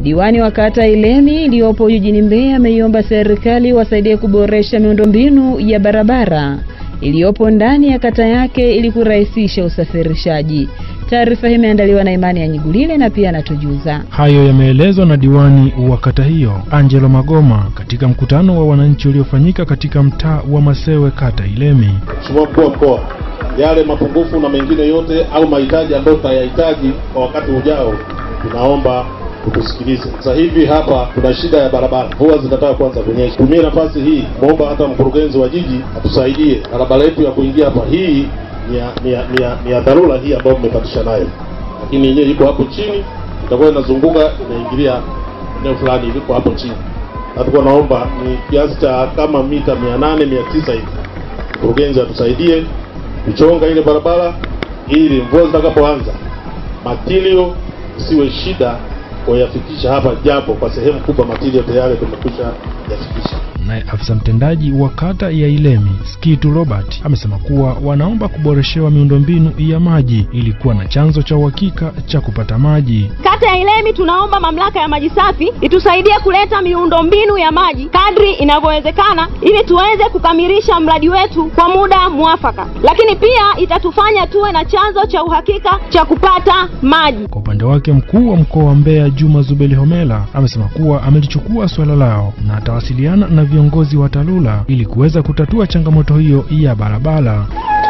Diwani wa kata Ilemi iliyopo jijini Mbeya ameiomba serikali wasaidie kuboresha miundombinu ya barabara iliyopo ndani ya kata yake ili kurahisisha usafirishaji. Taarifa hii imeandaliwa na Imani ya Nyigulile na pia anatujuza. Hayo yameelezwa na diwani wa kata hiyo Angelo Magoma katika mkutano wa wananchi uliofanyika katika mtaa wa Masewe kata Ilemi. Mheshimiwa mkuu wa mkoa, yale mapungufu na mengine yote au mahitaji ambayo tutayahitaji kwa wakati ujao, tunaomba utusikilize. Sasa hivi hapa kuna shida ya barabara, mvua zinataka kuanza kunyesha. Tumie nafasi hii muomba hata mkurugenzi wa jiji atusaidie barabara yetu ya kuingia hapa, hii ni ya, ni ya, ni ya, ni ya dharura hii ambayo mmepatisha nayo, lakini yenyewe iko hapo chini, itakuwa inazunguka inaingilia eneo fulani iliko hapo chini, na tulikuwa naomba ni kiasi cha kama mita mia nane mia tisa hivi, mkurugenzi atusaidie kuchonga ile barabara ili mvua zitakapoanza matilio isiwe shida kuyafikisha hapa, japo kwa sehemu kubwa matilio tayari tumekwisha yafikisha. Naye afisa mtendaji wa kata ya Ilemi Skitu Robert amesema kuwa wanaomba kuboreshewa miundombinu ya maji ili kuwa na chanzo cha uhakika cha kupata maji. Kata ya Ilemi tunaomba mamlaka ya maji safi itusaidie kuleta miundombinu ya maji kadri inavyowezekana ili tuweze kukamilisha mradi wetu kwa muda mwafaka, lakini pia itatufanya tuwe na chanzo cha uhakika cha kupata maji. Kwa upande wake mkuu wa mkoa wa Mbeya Juma Zubeli Homela amesema kuwa amelichukua suala lao na atawasiliana na viongozi wa TARURA ili kuweza kutatua changamoto hiyo ya barabara.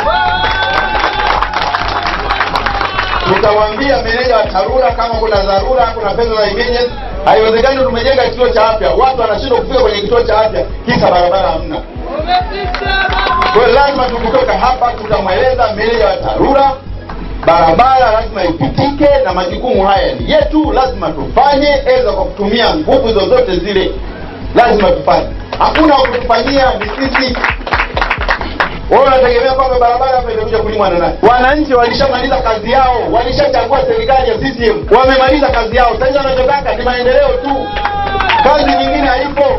Tutawaambia meneja wa TARURA kama kuna dharura, kuna pesa za emergency. Haiwezekani tumejenga kituo cha afya, watu wanashindwa kufika kwenye kituo cha afya kisa barabara hamna. Kwa hiyo lazima tukitoka hapa tutamweleza meneja wa TARURA barabara lazima ipitike, na majukumu haya ni yetu, lazima tufanye, eza kwa kutumia nguvu zozote zile, lazima tufanye. Hakuna wa kutufanyia, ni sisi. Wewe unategemea kwamba barabara hapa itakuja kulimwa na nani? Wananchi walishamaliza kazi yao, walishachagua serikali ya CCM, wamemaliza kazi yao. Sasa wanachotaka ni maendeleo tu, kazi nyingine haipo.